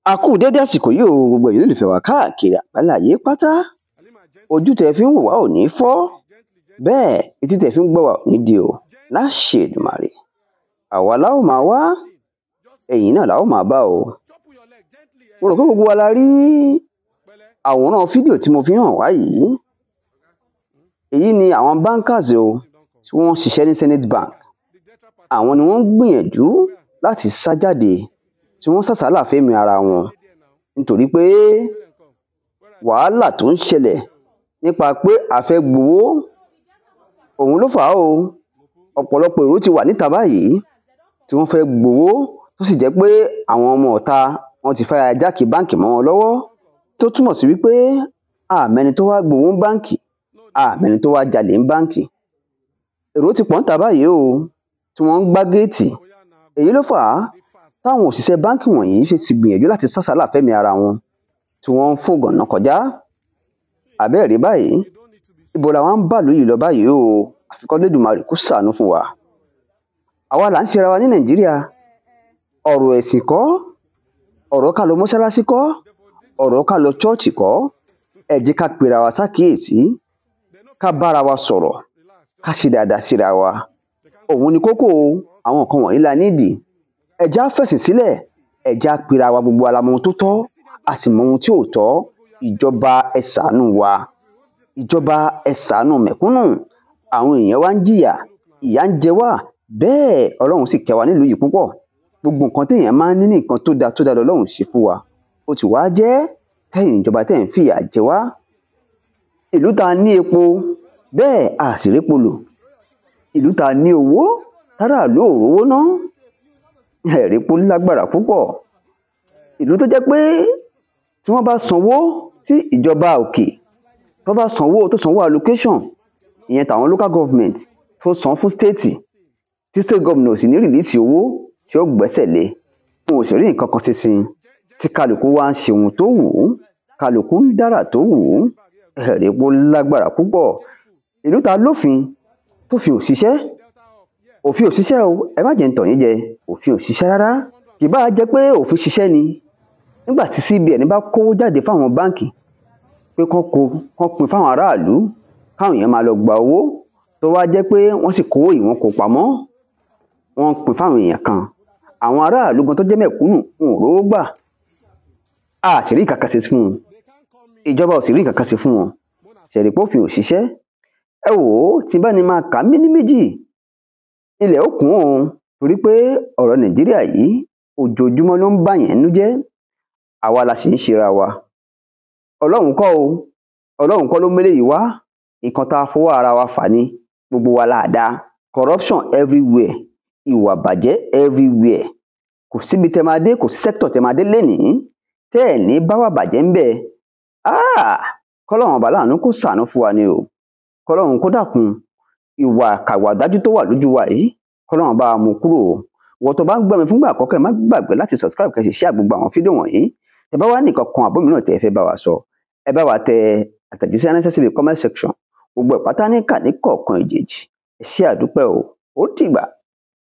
a kú dédé àsìkò yìí o gbogbo èyí olùfẹ́ wa káàkiri àgbáláyé pátá ojú tẹ fi ń wò wá ò ní fọ́ bẹ́ẹ̀ etí tẹ fi ń gbọ́ wá ò ní di o láṣẹ Èdùmàrè àwa la ó máa wá ẹ̀yin náà la ó máa bá o mo rò pé gbogbo wa la rí àwòrán fídíò tí mo fi hàn wá yìí èyí ni àwọn bankers o tí wọ́n ń ṣiṣẹ́ ní Zenith Bank àwọn ni wọ́n ń gbìyànjú láti sá jáde tí wọ́n sàsálà fẹ́mi ara wọn nítorí pé wàhálà tó ń ṣẹlẹ̀ nípa pé a fẹ́ gbowó òun ló fà á o ọ̀pọ̀lọpọ̀ èrò ti wà níta báyìí tí wọ́n fẹ́ gbowó tó sì jẹ́ pé àwọn ọmọ ọ̀ta wọn ti fẹ́ jákè báǹkì mọ́ wọn lọ́wọ́ tó túmọ̀ sí wípé àmẹ́ni tó wá gbowó ń báǹkì àmẹ́ni tó wá jalè ń báǹkì èrò ti pọ̀ níta báyìí o tí wọ́n ń gbá géètì èyí ló fà á táwọn òṣìṣẹ́ báǹkì wọ̀nyí ṣe ti gbìyànjú láti sásàálà fẹ́mi ara wọn tí wọ́n ń fògànà kọjá àbẹ́ẹ̀rí báyìí ibo làwọn ń bà lóyè lọ báyìí o àfikọ́ lẹ́dùnmarè kó ṣàánú fún wa àwa là ń ṣera wa ní nàìjíríà ọ̀rọ̀ ẹ̀sìn kọ́ ọ̀rọ̀ ká lọ mọ́ṣáláṣí kọ́ ọ̀rọ̀ ká lọ chọ́ọ̀chì kọ́ ẹ jẹ́ ká pera wa sákìyèsí ká bára wa sọ̀rọ̀ ká ṣe dáadáa síra wa òun ni kókó àwọn nǹkan wọ̀nyí la nídìí ẹ jẹ́ á fẹ̀sìn sílẹ̀ ẹ jẹ́ á pera wa gbogbo alamọ ohun tó tọ́ a sì mọ ohun tí ò tọ́ ìjọba ẹ ṣàánú wa ìjọba ẹ ṣàánú mẹ̀kúnnù àwọn èèyàn wa ń jìyà ìyà ń jẹ wá bẹ́ẹ̀ ọlọ́run sì kẹ́ wa nílùú yìí púpọ̀ gbogbo nǹkan téèyàn máa ń ní ní nǹkan tó dáa tó dáa lọ́lọ́run ṣe fún wa ó ti wá jẹ́ tẹ́yìn ìjọba tẹ́ ń fìyà jẹ wá ìlú ta ní epo bẹ́ẹ̀ a sì répo lò ìlú ta ní owó táràlú ò rówó ná ẹ̀rípo lágbára púpọ̀ ìlú tó jẹ́ pé tí wọ́n bá sanwó sí ìjọba òkè tó bá sanwó tó sanwó allocation ìyẹn tàwọn local government tó san fún state tí state government ò sì ní rìlíìsì owó tí ó gbẹ́sẹ̀ lé wọn ò sì rí nǹkan kan ṣe sí tí kálukú wá ń ṣe ohun tó wù ú kálukú ń dára tó wù ú ẹ̀rípo lágbára púpọ̀ ìlú ta lófin tó fi òṣìṣẹ́ òfin òṣìṣẹ́ o ẹ má jẹ́ ń tàn yín jẹ òfin òṣìṣẹ́ rárá kì bá jẹ́ pé òfin ṣiṣẹ́ ni nígbà tí CBN bá kówó jáde fáwọn báǹkì pé kán kó kán pín fáwọn aráàlú káwọn èèyàn máa lọ gba owó tó wá jẹ́ pé wọ́n sì kówó yìí wọ́n kó pamọ́ wọ́n pín fáwọn èèyàn kan àwọn aráàlú gan tó jẹ́ mẹ̀kúnnù wọn ò rówó gbà a sì rí ìkàkà sí fún wọn ìjọba ò sì rí ìkàkà sí fún wọn ṣẹ̀rípòfin òṣìṣẹ́ ẹ wò ó tí bá ní máa kà á mí ní méjì ilẹ̀ ó kún òun torí pé ọ̀rọ̀ nàìjíríà yìí ojoojúmọ́ ló ń bàyàn nú jẹ́ àwa la sì ń ṣera wa ọlọ́run kọ́ o ọlọ́run kọ́ ló mélé yìí wá nǹkan tá a fọwọ́ ara wa fà ní gbogbo wa la dá corruption everywhere ìwà bàjẹ́ everywhere kò síbi tẹ máa dé kò sí sector tẹ máa dé lénìí tẹ́ ẹ̀ ní báwà bàjẹ́ ń bẹ̀ kọ́lọ́run ọba láàánú kó ṣàánú fún wa ni o kọ́lọ́run kó dákun ìwà kàwàdájú tó wà lójú wa yìí kọ́lọ́run bá mú kúrò wọ́n tó bá ń gbọ́ mi fúngbà àkọ́kọ́ ẹ má gbàgbé láti subscribe kẹ́ sì share gbogbo àwọn fídíò wọ̀nyí ẹ bá wá nìkan kan àbó mìíràn tẹ́ ẹ fẹ́ bá wa sọ ẹ bá wa tẹ àtẹ̀jíṣẹ́ ránṣẹ́ síbi comment section gbogbo ìpátá ní kà ní kọ̀ọ̀kan ìjèjì ẹ ṣé àdúpẹ́ o ó dìgbà